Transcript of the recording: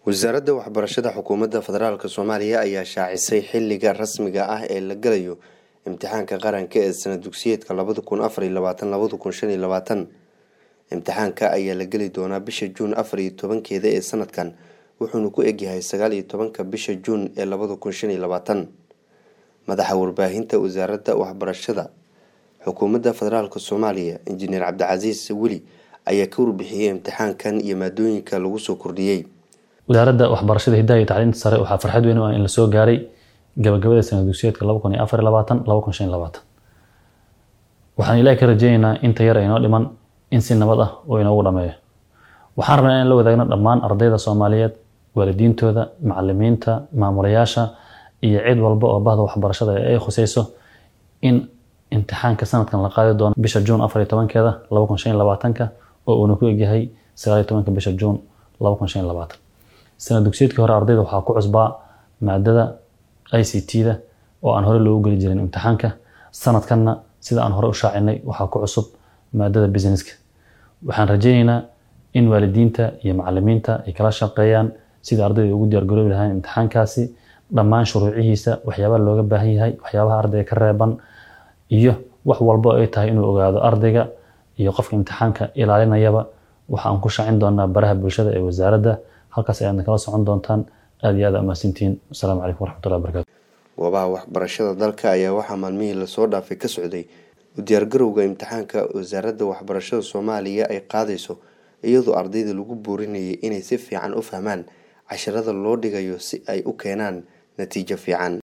wasaaradda waxbarashada xukuumadda federaalk soomaaliya ayaa shaacisay xiliga rasmiga ah ee la galayo imtixaanka qaranka ee sana dugsiyeedka labada kun afariyo labaatan labada kun shan iyo labaatan imtixaanka ayaa la geli doonaa bisha juun afar iyo tobankeeda ee sanadkan wuxuuna ku egyahay sagaal iyo tobanka bisha juun ee labada kun shan iyo labaatan madaxa warbaahinta wasaaradda waxbarashada xukuumadda federaalk soomaaliya injineer cabdicasiis weli ayaa ka warbixiyey imtixaankan iyo maadooyinka lagu soo kordhiyey wasaaradda waxbarashada hidaha iyo tacliinta sare waxaa farxad weyn u ah in la soo gaaray gabagabada sana dugsiyeedka laba kun iyo afar iyo labaatan laba kun shan iyo labaatan waxaan ilaahi ka rajeynaynaa inta yar inoo dhiman in si nabad ah oo inoogu dhameeyo waxaan rabnaa in la wadaagno dhammaan ardayda soomaaliyeed waalidiintooda macalimiinta maamulayaasha iyo cid walba oo bahda waxbarashada ee ay khuseyso in imtixaanka sanadkan la qaadi doono bisha juun afar iyo tobankeeda laba kun shan iyo labaatanka oo uuna ku egyahay sagaal iyo tobanka bisha juun laba kun shan iyo labaatan sana dugsiyeedkii hore ardayda waxaa ku cusbaa maadada i c t-da oo aan hore loogu geli jirin imtixaanka sanadkanna sida aan hore u shaacinay waxaa ku cusub maadada businesska waxaan rajeyneynaa in waalidiinta iyo macalimiinta ay kala shaqeeyaan sidai ardayda ugu diyaargaroobi lahaan imtixaankaasi dhammaan shuruucihiisa waxyaabaha looga baahan yahay waxyaabaha ardayga ka reeban iyo wax walbo ay tahay inuu ogaado ardayga iyo qofka imtixaanka ilaalinayaba waxa aan ku shaacin doonaa baraha bulshada ee wasaaradda halkaas ayaadna kala socon doontaan aad iyo aad amaasintihiin asalaamu calaykum waraxmatullahi wabarakatu goobaha waxbarashada dalka ayaa waxaa maalmihii lasoo dhaafay ka socday u diyaargarowga imtixaanka wasaaradda waxbarashada soomaaliya ay qaadayso iyadoo ardayda lagu boorinayay inay si fiican u fahmaan casharada loo dhigayo si ay u keenaan natiijo fiican